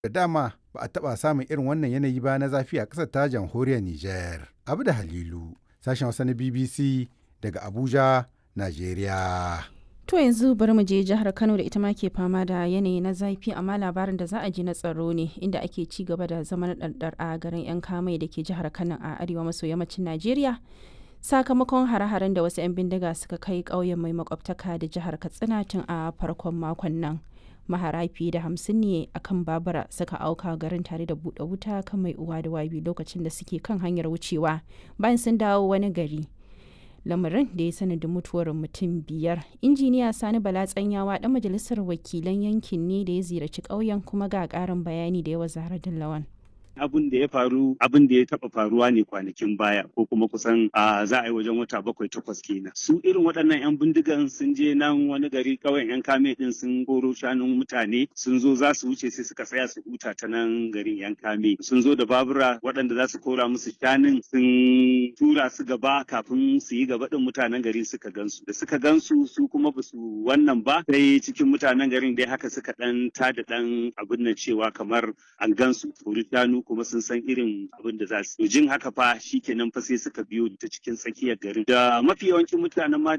da dama ba a taɓa samun irin wannan yanayi ba na zafi a ƙasar ta jamhuriyar Nijar. Abu da Halilu, sashen Hausa na BBC daga Abuja, Najeriya. To yanzu bari mu je jihar Kano da ita ma ke fama da yanayi na zafi amma labarin da za a ji na tsaro ne inda ake ci gaba da zaman ɗarɗar a garin 'yan kamai da ke jihar Kano a arewa maso yammacin Najeriya. Sakamakon hare-haren da wasu 'yan bindiga suka kai ƙauyen mai makwabtaka da jihar Katsina tun a farkon makon nan. Mahara fiye da hamsin ne a kan babura suka auka garin tare da buɗe wuta kan mai uwa da wabi lokacin da suke kan hanyar wucewa bayan sun dawo wani gari. lamarin da ya sanadin mutuwar mutum biyar injiniya sani bala tsanyawa dan majalisar wakilan yankin ne da ya ziyarci ƙauyen kuma ga ƙarin bayani da yawa zahra lawan abin da ya faru abin da ya taba faruwa ne kwanakin baya ko kuma kusan a za a yi wajen wata bakwai takwas kenan su irin waɗannan yan bindigan sun je nan wani gari kawai yan kame din sun goro shanun mutane sun zo za su wuce sai suka tsaya su huta ta nan garin yan kame sun zo da babura waɗanda za su kora musu shanun sun tura su gaba kafin su yi gaba din mutanen garin suka gansu da suka gansu su kuma ba su wannan ba sai cikin mutanen garin dai haka suka dan tada dan abin nan cewa kamar an gansu kori shanu kuma sun san irin abin da za su jin haka fa shikenan fa sai suka biyo ta cikin tsakiyar garin da mafi yawancin mutanen ma